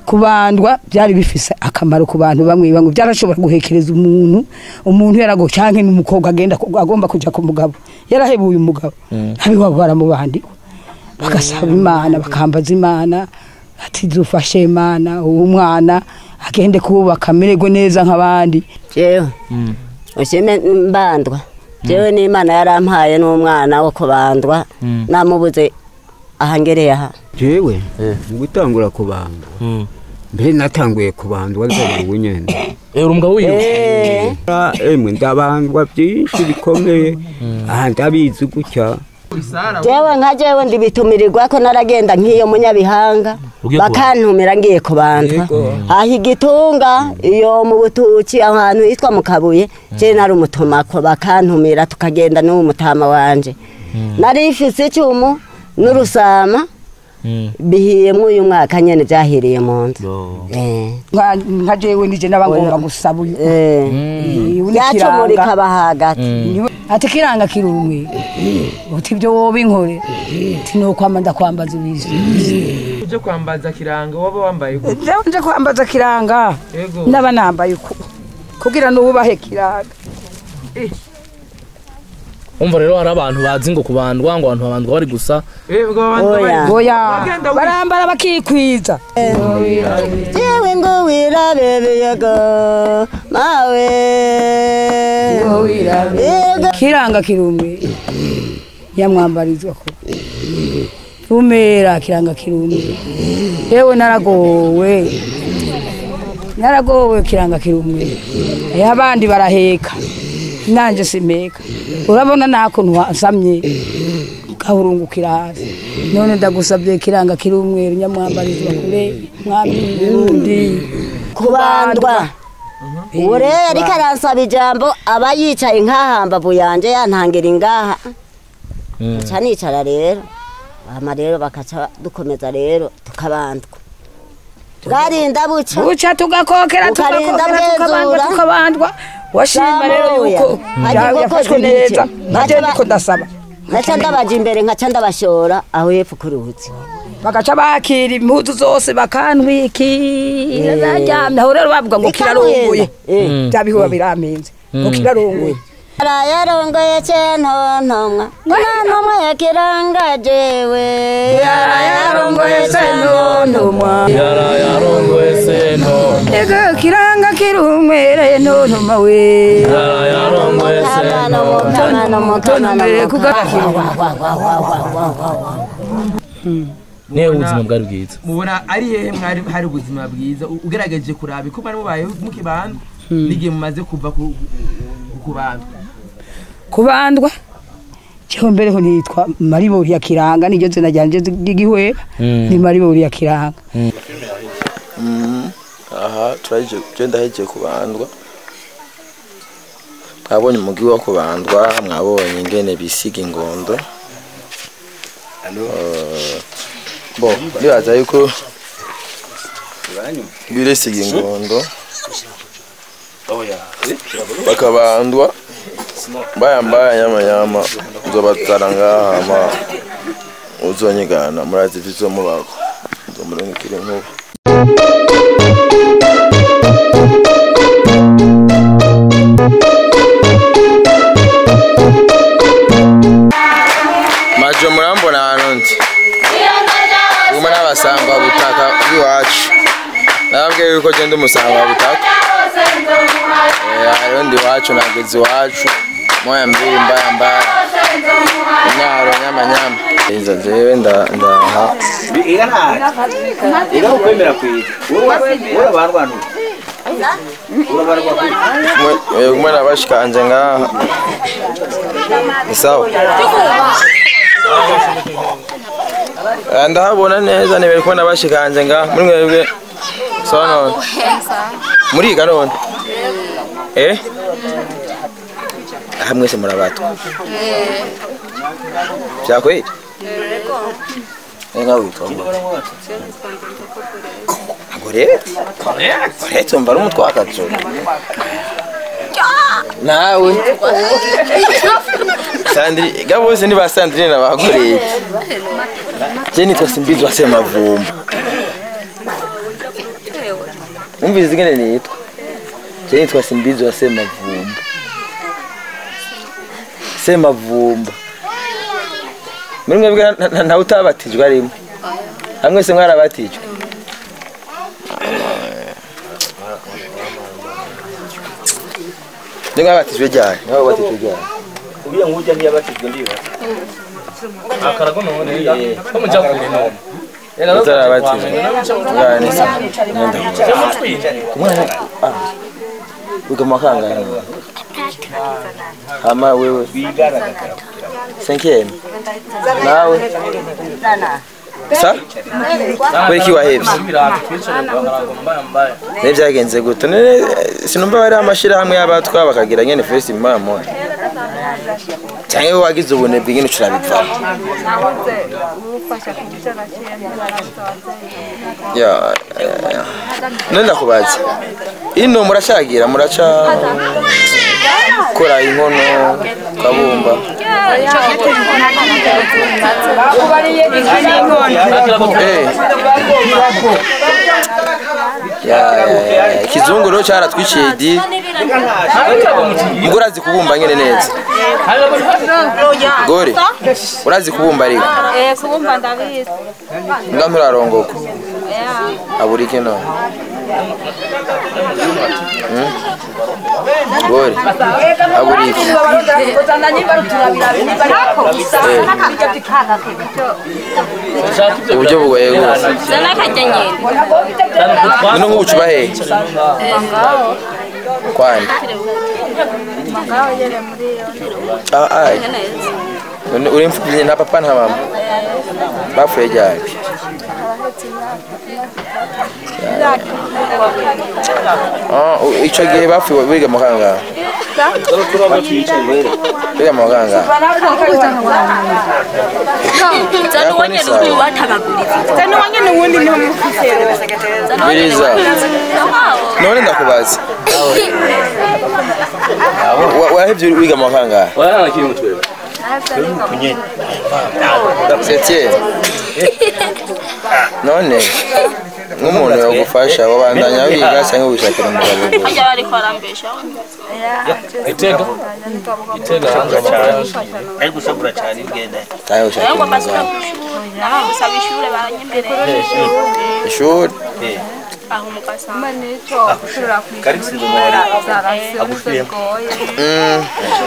kubandwa byari bifise akamaro ku bantu bamwe bamwe byarashobora guhekereza umuntu umuntu yarago canke n'umukobwa agenda ku- agomba kuja ku mugabo yarahebuye umugabo abiwabo baramubandikwa bagasaba imana bakambaza imana ati dufashe imana uwo mwana agende kubaka amererwe neza nk'abandi jewe ushime mbandwa jewe n'imana yarampaye n'umwana wo kubandwa namubuze ahangereye aha jewe mu gutangura kubandwa mbere natanguye kubandwa rwose ubu nyene urumva wiyo Eh, Ah, emwe ndabandwa byinshi bikomeye aha ndabizi gutya jewe nka jewe ndibitumirirwa ko naragenda nk'iyo munyabihanga Ugiye bakantumira ngiye kubandwa aha igitunga iyo mu butuki ahantu hitwa mu kabuye je nari umutumako bakantumira tukagenda n'uwo mutama wanje nari ifise icumu n'urusama bihiyemwo uyu mwaka nyene vyahiriye mu nzu Eh, nka nka jewe nije nabangomba gusaba uyu eh. Eh, uyu ni yacumura kiranga. ikaba hagati Niwe- ati kiranga kirumwe uti ibyo woba inkore ati nukwama ndakwambaza ibizi uje kwambaza kiranga waba wambaye uko jewe nje kwambaza kiranga Yego. ndaba nambaye uku kugira nubahe kiranga umva rero hari abantu bazi ngo kubandwa ngo abantu babandwa bari gusa Eh, ubwo abantu Oya. bari- oya Bagenda wi- barambara bakikwiza jewe ngo wirabebeyego mawe Yego. kiranga kirumwe yamwambarizwa ko rumera kiranga kirumwe yewe naragowe naragowe kiranga kirumwe Eh, abandi baraheka nanje simeka urabona nakuntu wasamye gahurungukira hasi none ndagusabye kiranga kirumwe nyamwambarizwa kure mwami w'uburundi kubandwa ubu rero ariko aransaba ijambo aba yicaye nk'ahambavu yanje yantangira ingaha nca nicara rero hama rero bakaca dukomeza rero tukabandwa bwarinda buca buca tugakokera Ukarinda tugakokera tukabandwa bwezura. tukabandwa washima rero Samoya. yuko Hari ya- inkoko yafashwe zibiri neza ce. nanje Baca ba- niko ndasaba nkaca ndabaja imbere nkaca ndabashora aho hepfo ku ruzi bagaca bakira impuzu zose bakantwikira naryamye aho rero bavuga ngo kirarunguye Eh. bya bihuba birampenze ngo kirarunguye arayarongoye centontomwa ntontomwa yakiranga jewe yarayarongoye senontomwa yarayarongoye seno ego kiranga kirumwereye nontoma we yarayarongoye Mukamano, mukamano, mukamano, Tontomere kuga- niyo ubuzima bwari bwiza mubona ari hehe mwari hari ubuzima bwiza U- ugerageje kuraba ko mwari mubayeho mukibandwa n'igihe mumaze kuva ku ku kubandwa kubandwa cyo mbereho nitwa maribori ya kiranga niryo zina ryanje ry'igihwera Mm. ni maribori ya kiranga aha turaheje je ndaheje kubandwa mwabonye umugi wo kubandwa mwabonye ingene bisiga ingondo Eh, bo ndibaza yuko biresiga ingondo bakabandwa bayambaya nyamanyama uzobazana ngaha hama uzonyigana murazi ivyo mubako uzomurungikira inkuba majo murambona hano ndi umwe n'abasamba butaka bw'iwacu nababwiye yuko genda umusanga butaka Eh, hariho ndi iwacu nageze iwacu moya mbiri mbaya mbaya inyaro nyamanyama iza jewe nda- ndaha Umwe- eh, umwe nabashikanje ngaha ni sawa Eh, ndahabona neza nibere ko nabashikanje ngaha muri mwebwe sawa none muriga none eh aha mwese murabatwa vyakweli nka witwa ngo gorete gorete umva ari umutwakazo nawe sandri ga bose ni ba sandrine na ba gorete je nitwa simbizwa semavumba umvise ingene nitwa je nitwa simbizi wa semavumba semavumba muri mwebwe nta- nta- ntawe utabatijwe arimo hamwe se mwarabatijwe ni mwabatijwe ryari ni mwabatijwe ryari uriya nk'ujya ntiyabatijwe ndiba akarago none ko muja kure none utarabatijwe ngani se umwana ah wiga mu makangani hama wewe senkeni nawe sa kubera iki wahebye ne byagenze gute none sinumva bari amashirahamwe y'abatwa bakagira nyene festi mama cyangwa wowe wagize ubunebwe nyine ucurabivamo ya ya, ya. none ndakubaza ino murashagira muraca kora inkono kabumba Eh. Ya, ya, ya, ya. ikizungu rero cyaratwiciye di mbwo urazi kubumba nyine neza gore urazi kubumba ariko Eh, kubumba ndabizi. nga nturarongoka Yeah. aburike none Hmm? gore aburike uburyo bugoye rwose Zana kajya nyine. none nk'ubucu bahehe Ngaho. kwani Ngaho yere muri yo. Ah, ai. Neza. None uri mfubyi nta papa nta mama bapfuye ryari Ah, u- ico gihe bapfuye biga mu kangahe biga mu kangahe Zana Yako ni wanyene sawa. uri watabaguriza. Zana wanyene uwundi niho mufise biriza none ndakubaza Wa- wahevye wiga mu kangahe warana kiri mutwe septième none nk'umuntu yogufasha wabandanya wiga cyangwa wishakira umugabo gusa Kajya bari kwarambesha. itega itega ariko usabura cyane ugenda cyangwa wishakira Ngo basi umugabo nawe gusaba ishure baranyemereye. ishuri Aho mukasa. kari gusinza umubare agushuyemo Mm.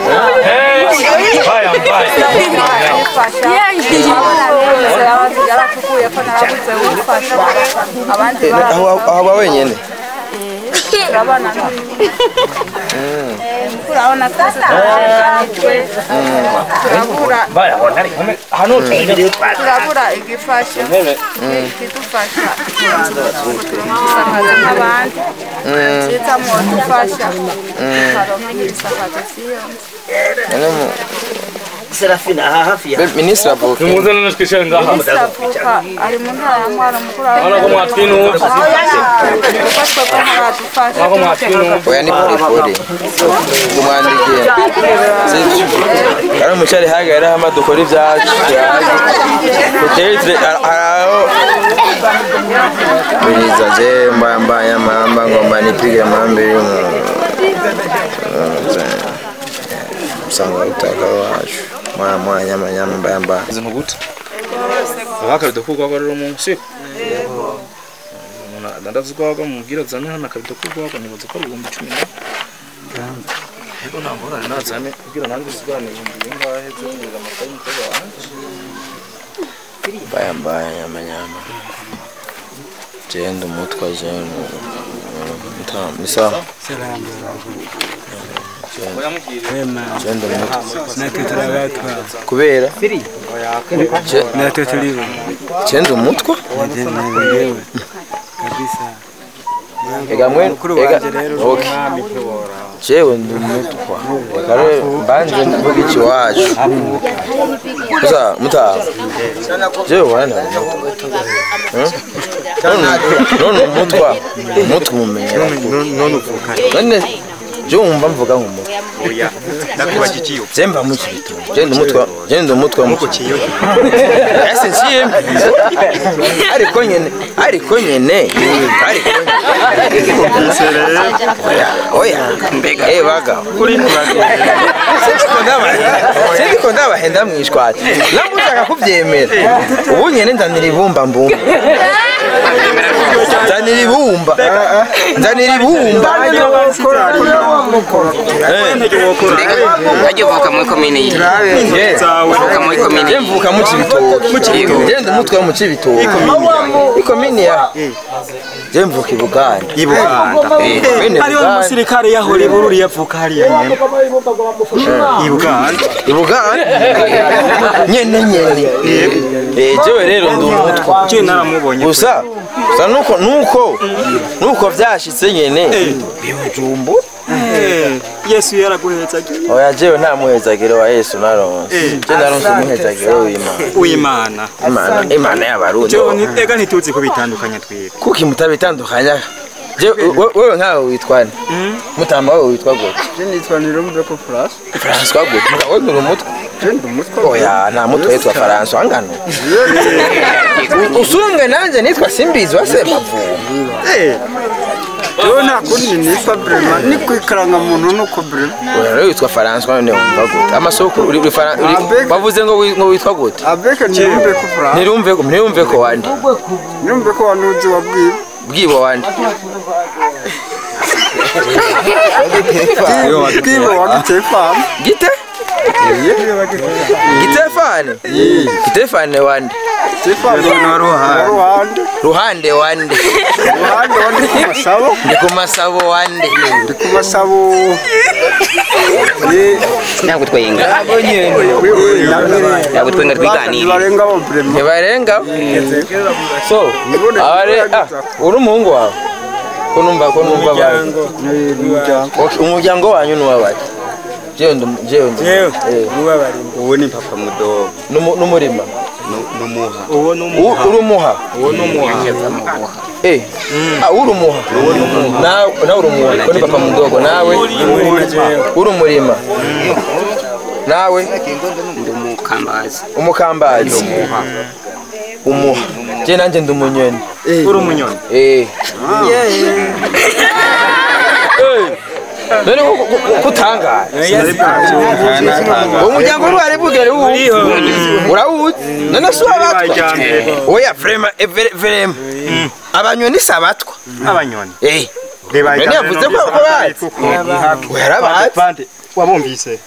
Eh, aho aho ba wenyene urabona twese turarenganijwe turabura barabona ari kumwe hano tumerewe twari turabura igifasha kidufasha gusakaza nk'abandi cyiza mu dufasha tukaronka nk'ibisakazo siyo none mu serafina aha hafi ya be- minisitiri avuka nimuze none twicare ngaha avuka ari mu ntara ya mwaro mukuru urabona ko mwatwinuba kuko twebwe ntaradufasha urabona ko mwatwinuba oya ni polipoli ngo mwandikiye sivyo ari umucari hagarara hama dukora ibyacu utere araho biriza je mbaya mbaya mamba ngomba nipige mambiri usanga utaka wacu mwaya mwaya nyama nyama mbaya mbaya izintu gute akabido k'urwagwa rero mu siko umuntu adandaza urwagwa mubwira azane hano akabido k'urwagwa nibaza ko ari ibihumbi cumi na yego nta ngorane nazane kugira nanjye usigurane ibihumbi bingahe byo kugura amata y'umukobwa wanjye mbaya mbaya nyama nyama jenda umutwa jenda ni sawa jenda umutwa natwe turabatwa kubera natwe turibo jenda umutwa ndewe kabisa ega mwe mukuru ega wanje rero okay jewe ndi umutwa reka rero mbanje mvuga iki wacu gusa mutaha jewe wana none umutwa umutwa umumenyera none uvuka none je wumva mvuga nk'umutwa oya ndakubaza ikiyo Jemba mukibito. Jenda umutwa, jenda umutwa mukibito. Ese nshimye. Ariko nyene, ariko nyene, ariko oya eh baga sindiko ndabahenda sindiko ndabahenda mwishwati nabwo ushaka kubyemera ubu nyene nzanira ibumba mbumba nzanira ibumba nzanira ibumba Wajya uvuka muri komine iyi uvuka muri komine je mvuka mu cibitoki je ndi umutwe wo mu cibitoki ikomini ya je mvuka ibuganda ibuganda Bene hariho Buganda. umusirikare yahora i bururi yavuka hariya nyene ibuganda ibuganda nyene nyene eh jewe rero ndi umutwe je naramubonye gusa gusa nuko nuko nuko vyashitse nyene bijumbu Eh, yesu yaraguhezagiye oya jewe nta muhezagiro wa yesu naronse je naronse umuhezagiro w'imana w'imana imana imana y'abarundi jewe ni- ega ntituzi ko bitandukanye twebwe kuki mutabitandukanya je we- wewe nkawe witwa nde mutama wewe witwa gute je nitwa nirumve ko France François gute Muga wewe uri umutwe je ndi umutwe oya nta mutwe witwa François angano usumwe nanje nitwa simbizi wasemavuba jewe nta kundi nitwa Brema ni kwikaranga muntu nuko Brema oya rero witwa François none wumva gute amasoko uri uri Fran- uri- Abeg. bavuze ngo wi- ngo witwa gute abeke nirumve ko France ntirumve ko ntirumve ko wandi nirumve ko wanuzi wabwiwe bwibo wandi bwiwe wagiteye famu gite gitefane gitefane wande Stefano na ruhande ruhande wande ruhande wandi ku masabo ndi ku masabo wande ndi ku masabo ntabwo twenga ntabwo twenga twiganira barenga bo Brema ntibarenga so abare ah uri umuhungu wawe ko numva ko numva bari Okay, umuryango wanyu ni uw'abaki jewe ndi jewe ndi Jewe? Eh, uwo ni papa mudogo n'umu- n'umurima numuha uwo ni U- uri umuha uwo ni umuha eh ah uri umuha nawe nawe uri umuha ko ni papa mudogo nawe uri umurima nawe ndi umukambazi umukambazi umuha je nanje ndi umunyoni uri umunyoni eh Eh, none ko- ko- ko- kutangara uwo muryango uri wari bugere uwuzi urawuzi none si uwabatwa bajyambere oya vrema eh, vere- vrema abanyoni si abatwa abanyoni eh none yavuze ko ko bazi oya arabazi bande wabumvise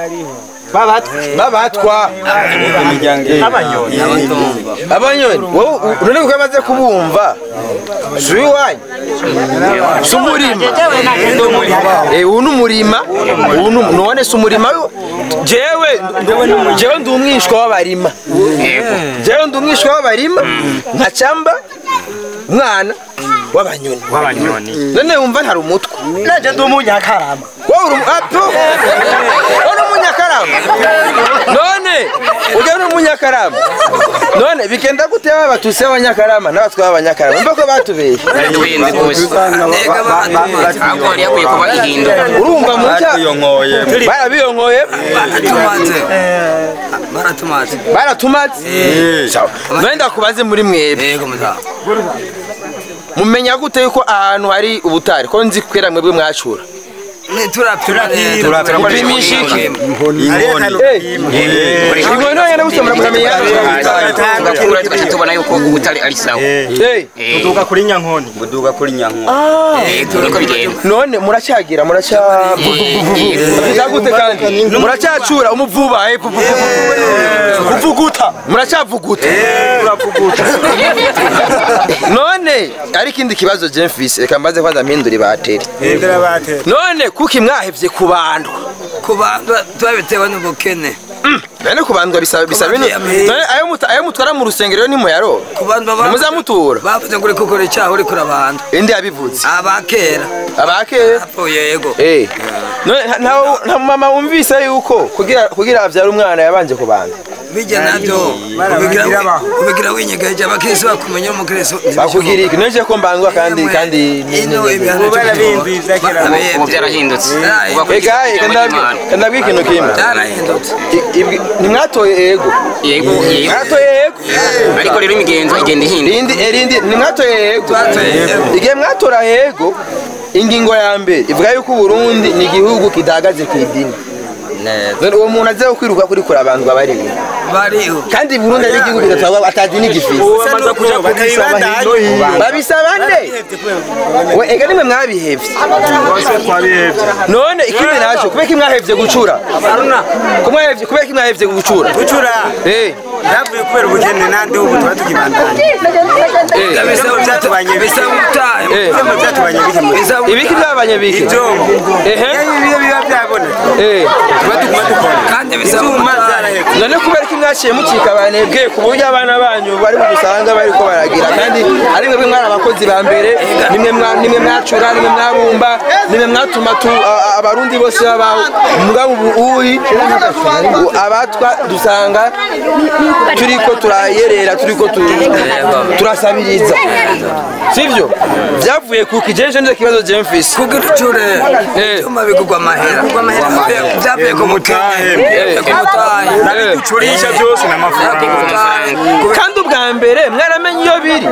babatwa abanyoni abanyoni wowe u- none ko yamaze kubumva si uwanyu si umurima Eh, uwu ni umurima uwu ni none si umurima wo- jewe jewe ndi umwishwa w'abarima jewe ndi umwishwa w'abarima nkacamba umwana w'abanyoni w'abanyoni none wumva ntari umutwe nanje ndi umunyakarama wowe uri umu- apo wowe uri umunyakarama none ujya uri umunyakarama none bigenda gute baba batutsi b'abanyakarama n'abatwa b'abanyakarama mva ko batubeshye tuyenze rwose ahubwo yari yakwiye kuba ihinduka urumva mu cya barabiyonkoye baratumaze baratumaze sawa none ndakubaze muri mwebwe yego muzamu mumenya gute yuko ahantu hari ubutari ko nzi kwera mwebwe mwacura upimisha iki inkono yenda gusomera mukamenya tugakura tugaca tubona yuko ubutare ari sawa Eh, tuduga kuri nyankoni buduga kuri nyanko niko bigenda none muracyagira muracyavuga gute kandi muracyacura umuvuba eh, pu- pu- pu- pu- kuvuguta muracyavuguta none ari ikindi kibazo je mfise reka mbaze kwanza mpindura ibateri none kuki mwahevye kubandwa kubandwa twabitewe n'ubukene none kubandwa bisaba bisaba bino none ayo muta- ayo mutwara mu rusengero ntimuyaro kubandwa ba- ntimuzamutura bavuze ngo uri gukora icyaha uri kurabanda indi yabivuze abakera abakera apfuye yego Eh. None nta- nta nta mama wumvise yuko kugira kugira avyara umwana yabanje kubanza bijya nabyo ubigira- ubigira winyegeje abakirisi bakumenya umukirisi bakugira iki nje ko mbangwa kandi kandi ino ibihano ubu byarahindutse ega ega ndabwi- ndabwi ikintu kimwe byarahindutse I- ibwi- ntimwatoye ego yego yego mwatoye ego ariko rero imigenzo igenda ihinduka rindi erindi ntimwatoye ego igihe mwatora ego ingingo ya mbere ivuga yuko uburundi ni igihugu kidahagaze ku idini None uwo muntu aze kwiruka kuri kure abantu babariye bariho kandi burundi ari igihugu kidatwagwa atadini gifise babisaba nde we ega nimwe mwabihevye none ikindi naco kubera ko mwahevye gucura Ko mwahevye- kubera ko mwahevye gucura gucura Eh, byavuye kubera ubukene nandi ubu tuba tukibandanya ibisabo byatubanye bike bisaba ubutayu eh. ibisabo byatubanye bike mu bisaba ibiki byabanye bike ibyombo ehe iyo biba byaboneka eh. tuba tuguma dukora kandi bisaba ibyuma ubutayu byarahetse none kubera ko mwaciye mucika abanebwe ku buryo abana banyu bari budusanga bari ko baragira kandi ari mwebwe mwari abakozi ba mbere nimwe mwa- nimwe mwacura nimwe mwabumba nimwe mwatuma tu- a- a- abarundi bose babaho mugabo ubu uyi u- abatwa dusanga turiko turayerera turiko tu- turasabiriza sivyo byavuye kuki jeje nizo kibazo je mfise kugira ucure Eh. ibyuma bigurwa amahera byavuye ku mutahe byavuye ku mutahe ducurisha byose n'amafaranga kandi ubwa mbere mwaramenye iyo biri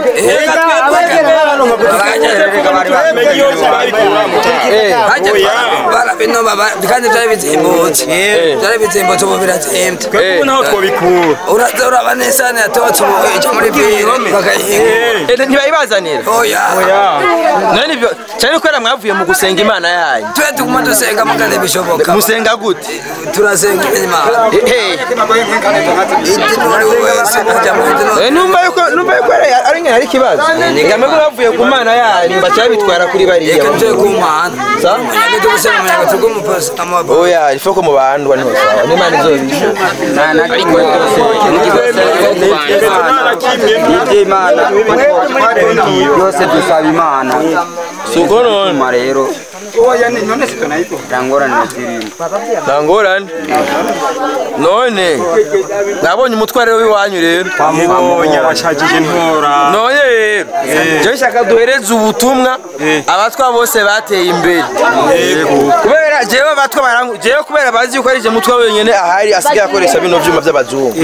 barabinoma kandi byari bizimbutse byari bizimbutse ubu birazimbye twebwe naho twabikura uraza uraba neza yatotse ubu ijya muri biro bakayihinga Eh, ntibayibazanira oya none ibyo cyane kubera mwavuye mu gusenga imana yanyu twe tuguma dusenga mugane bishoboka musenga gute turasenga imana Eh, idini uri wese ajya mu idini eh, numva yuko numva yuko ari ari nk'aho ari ikibazo ngamwe bavuye ku mana yanyu baca babitwara kuri bariya reka tuje ku mana Sa? umunyaga turi gusenga umunyaga turi kumupasa amabo oya ifo ko mu bantu bane hose aho n'imana izobisha ariko iby'imana byose dusaba imana si uko none nyuma rero rangorane zirimo nta ngorane none nabonye umutware w'iwanyu rero twamubonye arashagije ntora none rero jewe nshaka duhereze ubutumwa abatwa bose bateye imbere kubera jewe abatwa barangu jewe kubera bazi yuko ari je mutwa wenyene ahari asigaye akoresha bino vyuma vy'abazungu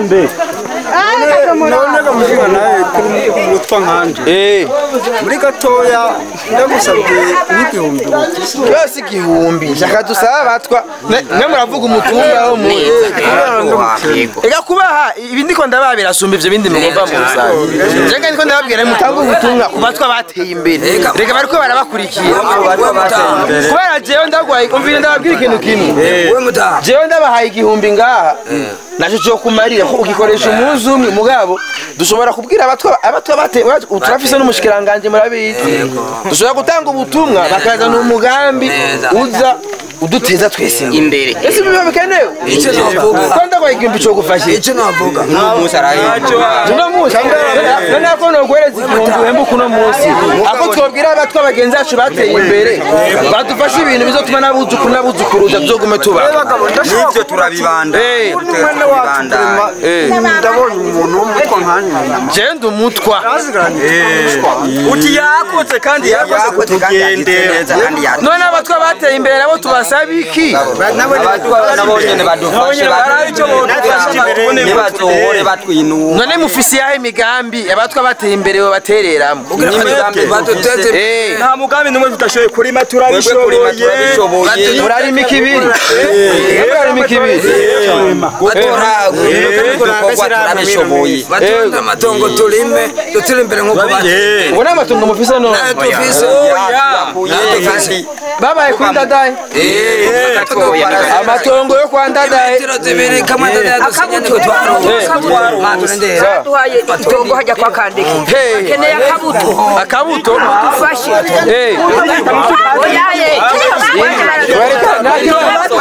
none gamushinga nawe kuri umutwa nkanje eh muri gatoya ndagusabye n'igihumbi ubukisi yose igihumbi nshaka dusaba abatwa ne ne muravuga umutumba wo mu ega kubaha ibi ndiko ndabaha birasumba ivyo bindi mwumva mu rusange jenga ndiko ndababwira mutanga ubutumwa ku batwa bateye imbere reka bariko barabakurikira kubera jewe ndagwaye umvire ndababwira ikintu kimwe we mutaha jewe ndabahaye igihumbi ngaha naco cyo kumarira ko ugikoresha umunsi umwe mugabo dushobora kubwira abatwa abatwa bate turafise n'umushikiranganje murabizi dushobora gutanga ubutumwa bakazana umugambi uza uduteza twese imbere ese biba bikenewe icyo navuga ko ndagwaye igihumbi cyo gufasha icyo navuga uno munsi arahinda uno munsi none ako noguhereza igihumbi uhembuka uno munsi ako twobwira abatwa bagenzi bacu bateye imbere badufashe ibintu bizotuma n'abuzukuru n'abuzukuruza tuzogume tubaho n'ibyo turabibanda Eh. mwene wacu turema Eh. ndabonye umuntu w'umutwa nkanje jenda umutwa uti yakoze kandi yakoze kutugendera none abatwa bateye imbere nabo tubasaba iki nabo nyene badufashe ntibazohore batwinura none mufise yahe imigambi abatwa bateye imbere babatereramo baduteze Eh, nta mugambi n'umwe tudashoboye kurima twebwe kurima turabishoboye turabishoboye murarima ikibiri murarima ikibiri batoragwe ibikorwa turabishoboye batonde amatongo turime dutire imbere nk'uko bati ubu ni amatungo mufise none tufise kandi babaye kuri ndadaye amatongo yo kwa ndadaye metero zibiri kamwe ndadaya dusinya niko twaronka maturendera duhaye itongo hajya kwa kandeke Hey. keneye akabuto akabuto dufashe Eh, oyaye bareka- nta kibazo.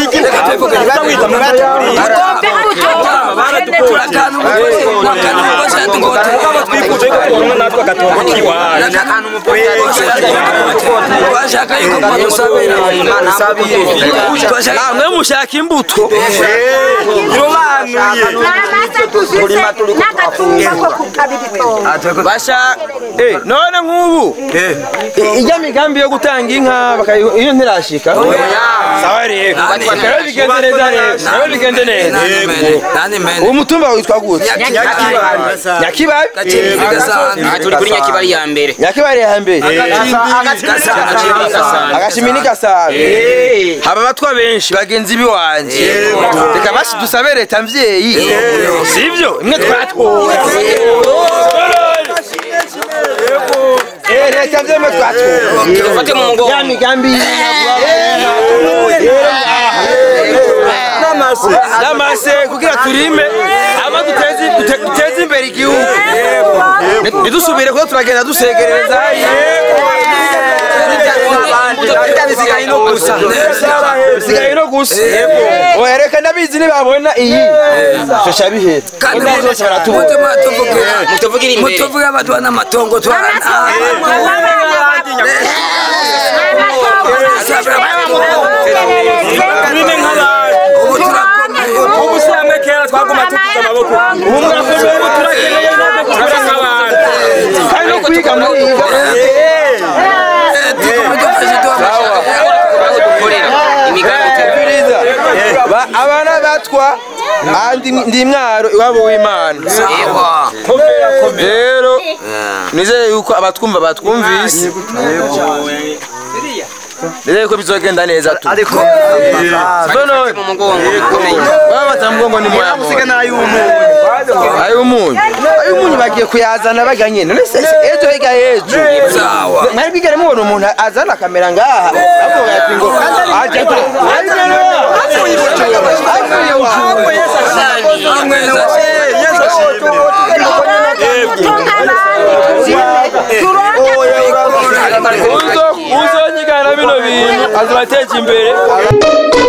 tugombe imbuto kene akantu akantu mugose yatungote twifuje ko turonka natwe agatongo k'iwacu akantu umupolisi twashaka yuko mwadusabira namwe mushaka imbuto basha eh, none nk'ubu i- ijya migambi yo gutanga inka bakayi- iyo ntirashika sawa rero rero bigenze neza rero rero bigenze neza uwo mutumba witwa gute nyakibabi turi kuri nyakibari ya mbere nyakibari ya mbere agashimi ni gasabe haba abatwa benshi bagenzi biwanje reka basi dusabe leta mvyeyi sivyo imwe twatora Eh, leta vyemwe twatora Tufate mu mugongo. ya migambi n'amase kugira turime ama duteze dute- duteze imbere igihugu ntidusubire kuko turagenda dusegereza bisigaye no gusa bisigaye no gusa oya reka ndabizi nibabona iyi shasha bihera kandi bose baratubona mutuvugire imbere mutuvuge abatwa n'amatongo twarana ubu si hamwe kera twaguma tugize amaboko ubu murakomeye ubu turakeneye natwe kugira nk'abantu kandi no kwiga muriga Ba- abana batwa andi ndi mwaro iwabo w'imana rero nizeye yuko abatwumva batwumvise nizeye ko bizogenda neza tu none baba batamugongo ni moya ayumunyu ayumunyu bagiye kuyazana baga nyene none se se- ejo higa ejo mwari bwigere mubona umuntu azana akamera ngaha avuga ati ngo aje uzonyigana bino bintu azobateje imbere